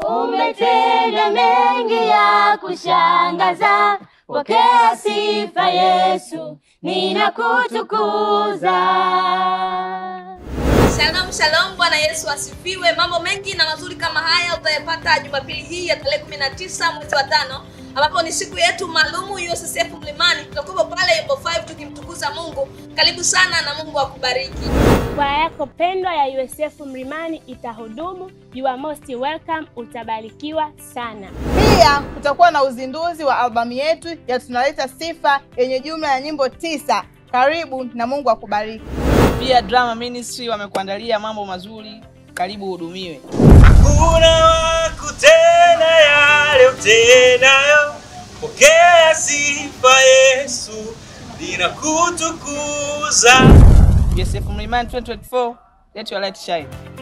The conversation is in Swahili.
umetenda mengi ya kushangaza. Pokea sifa Yesu, ninakutukuza. Shalom shalom, Bwana Yesu asifiwe. Mambo mengi na mazuri kama haya utayapata Jumapili hii ya tarehe 19 mwezi wa tano, ambapo ni siku yetu maalumu USSF Mlimani. Tutakuwa pale Yombo 5 tukimtukuza Mungu. Karibu sana na Mungu akubariki. Kwaya yako pendwa ya USF Mlimani itahudumu. You are most welcome, utabarikiwa sana. Pia kutakuwa na uzinduzi wa albamu yetu ya Tunaleta Sifa yenye jumla ya nyimbo tisa. Karibu na Mungu akubariki. Pia Drama Ministry wamekuandalia mambo mazuri, karibu hudumiwe. Hakuna wa kutenda yale utendayo, pokea sifa Yesu, ninakutukuza. USF Mlimani 2024, let your light shine.